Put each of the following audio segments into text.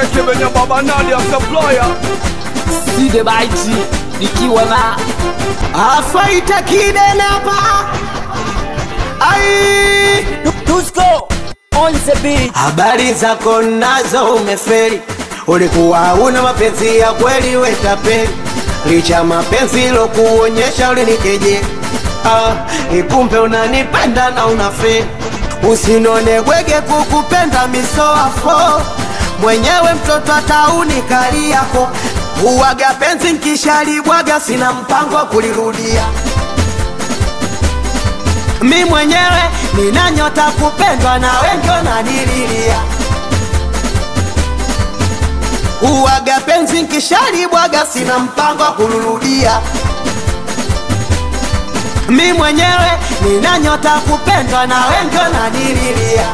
Kevin Baba Nadia Supplier Side Baiti nikiwa na afaita kidenapa ai Dusko on the beat. habari zako nazo umeferi ulikuwa una mapenzi ya kweli wetapeli licha mapenzi lokuonyesha ulinikeje ah, ikumbe unanipenda na unaferi usinone gwege kukupenda misoafo mwenyewe mtoto atauni kali yako uwaga penzi nkishalibwaga sina mpango wa kulirudia mi mwenyewe nina nyota kupendwa na wengi wananililia uwaga penzi nkishalibwaga sina mpango wa kulurudia mi mwenyewe nina nyota kupendwa na wengi wananililia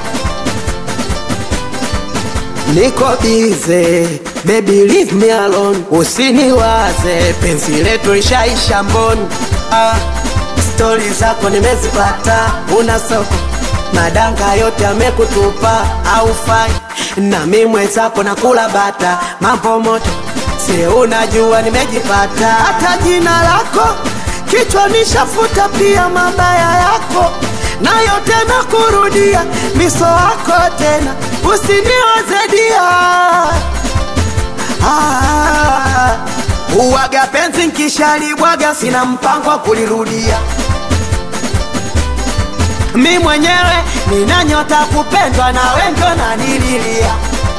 niko bize baby leave me alone usiniwaze penzi letu lishaisha mboni ah, stori zako nimezipata una soko madanga yote amekutupa au fai na mi mwenzako nakula bata mambo moto si unajua nimejipata hata jina lako kichwa nishafuta pia mabaya yako na yote nakurudia miso wako tena usiniwazedia ah, uwaga penzi nkishalibwaga sina mpango wa kulirudia mi mwenyewe nina nyota kupendwa na wengi wananililia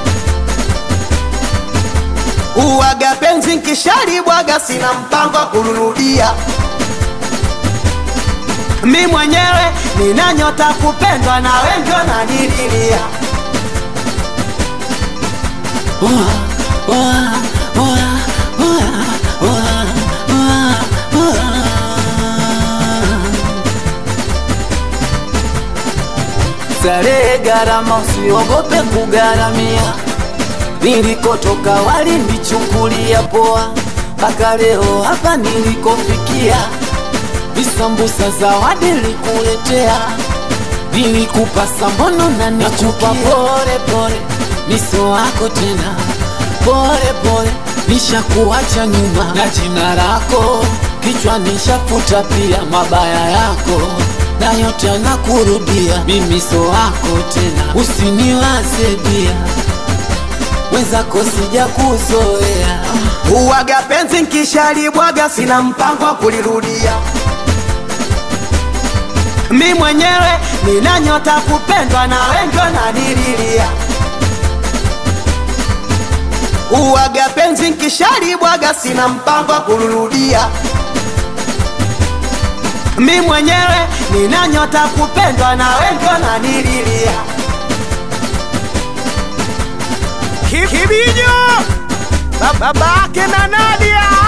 uwaga penzi nkishalibwaga sina mpango wa kulirudia mi mwenyewe nina nyota kupendwa na wengi wananililia Starehe gharama, usiogope kugharamia. Nilikotoka walinichukulia poa, mpaka leo hapa nilikofikia. Visambusa zawadi nilikuletea, nilikupa sambono na nikupa pole pole, miso wako tena pole pole, nishakuacha nyuma na jina lako kichwa nishafuta pia mabaya yako na yote anakurudia mimiso wako tena, usiniwaze dia wenzako sija kuzoea uwaga penzi nkishalibwaga sina mpango wa kulirudia mi mwenyewe nina nyota kupendwa na wengi wananililia uwaga penzi nkishalibwaga sina mpango wa kulirudia mi mwenyewe nina nyota kupendwa na wengi wananililia Kibijo Babake na Nadia